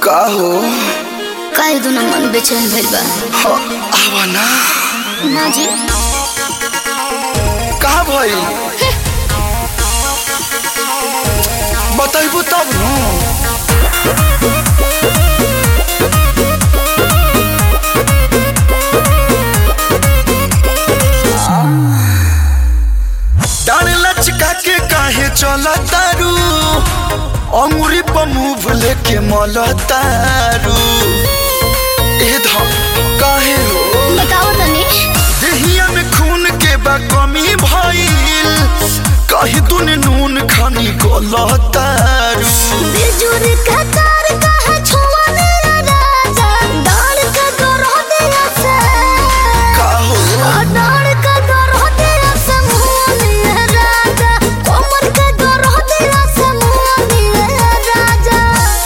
का हो काहे दुना मन बेचैन भइल बा ह, आवा ना ना जी का भई बताइबू तब न डाल लचका के काहे चला तारू अंगुरी पर मुंह लेके मल तारू ए ध काहे हो बताओ तनी देहिया में खून के बा कमी भइल कहीं तूने नून खानी गलतारू बिजुर का तार काहे छुआ मेरा राजा डाल का गरह दिया से का हो डाल का गरह दिया से मुंह मेरा राजा कोमर का गरह दिया से मुंह मेरा राजा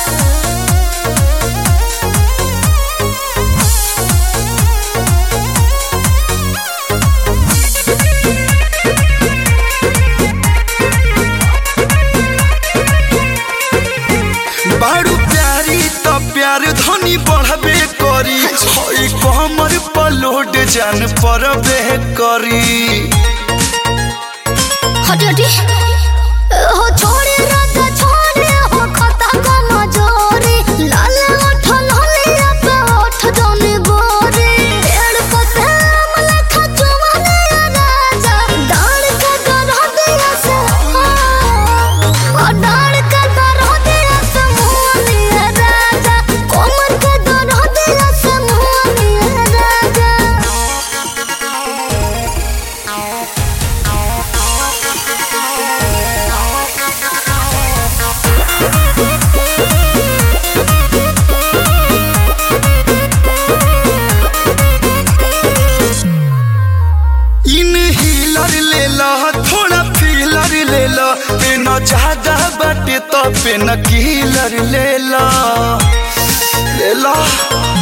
बारू प्यारी त प्यार धनी बढ़बे करी हई कमर पर लोड जान परबे करी हटी हटी हो छोड़े राजा छोड़े हो खता का मजोरे लाल ओठ लाल पे ओठ दोने गोरे पेड़ पते अमला खचवाने राजा डाल के गरह दिया से ओ डाल के गरह दिया से मुंह राजा कोमर के गरह दिया से मुंह राजा इन हीलर ले ला थोड़ा फीलर ले ला पेन ज्यादा बाटे तो पेन कीलर ले ला ले ला